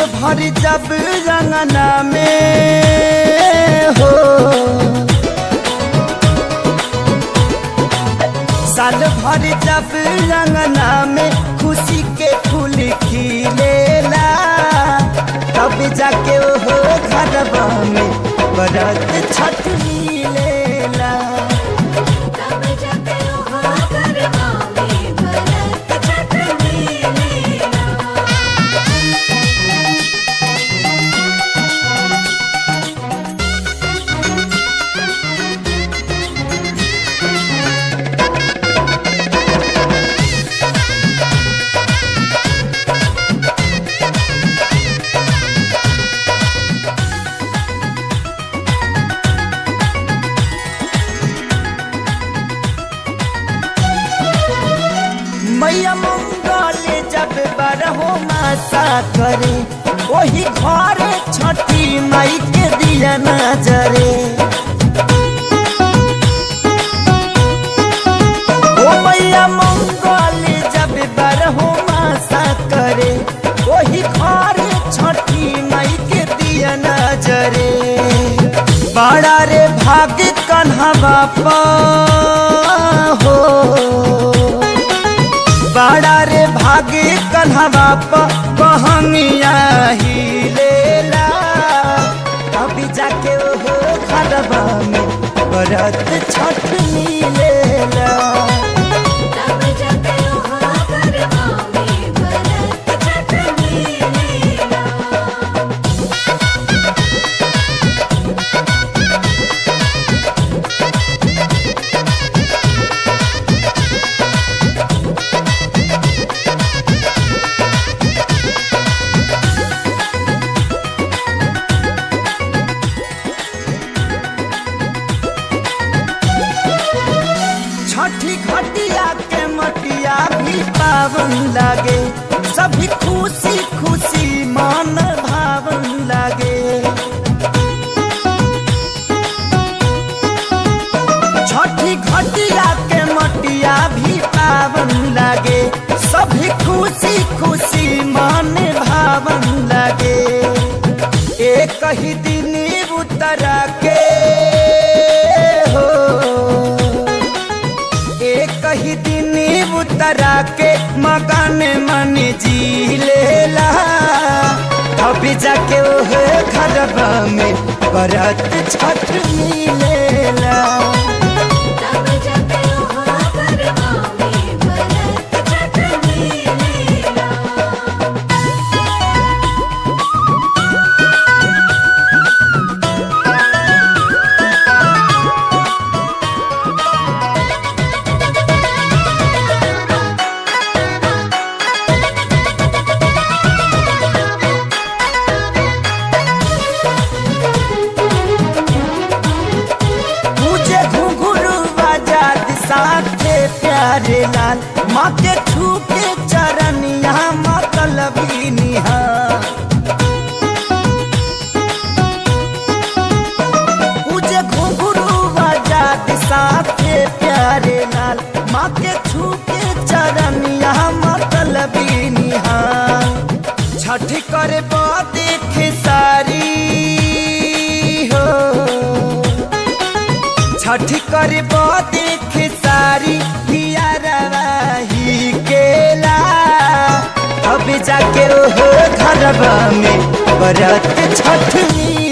भर जब रंगना में हो साल भर जब रंगना में खुशी के फूल खिलेला तब जाके हो घरवा में बरत छठ मिलेला तब जाके हो गरबा में भरत छठ मिलेला मैया मंगल जब बरहो मासा करे वही घरे छठी माई के दिया नजरे ओ मैया मंगल जब बरहो मासा करे वही घरे छठी माई के दिया नजरे बड़ा रे भाग्य कन्हवा पा हो बड़ा रे भागे कन्हवा पहंगिया ही लेला अभी जाके ओहो घरवा में बरत छठ मिलेला तब जाके हो गरबा में भरत छठ मिलेला छठी घटिया के मटिया भी पावन लागे सभी खुशी खुशी मन भावन लागे छठी घटिया के मटिया भी पावन लागे सभी खुशी खुशी मन भावन लागे एक ही दिन उतरा के हो एक ही दिन उतरा के मकान मन जी लेला अभी जाके ओह घरवा में बरत छठ मिलेला तब जाके हो गरबा में भरत छठ मिलेला मुझे घुंघरू आजाद साथे प्यारे लाल माँ के छू के चरण यहाँ मतलबी निहार मुझे घुंघरू आजाद साथे प्यारे लाल माँ के छू के चरण यहाँ मतलबी निहार छठ कर देख सारी हो छठ कर देख सारी हियारवाही केला अब जाके ओहो घरवा में बरत छठ मिलेला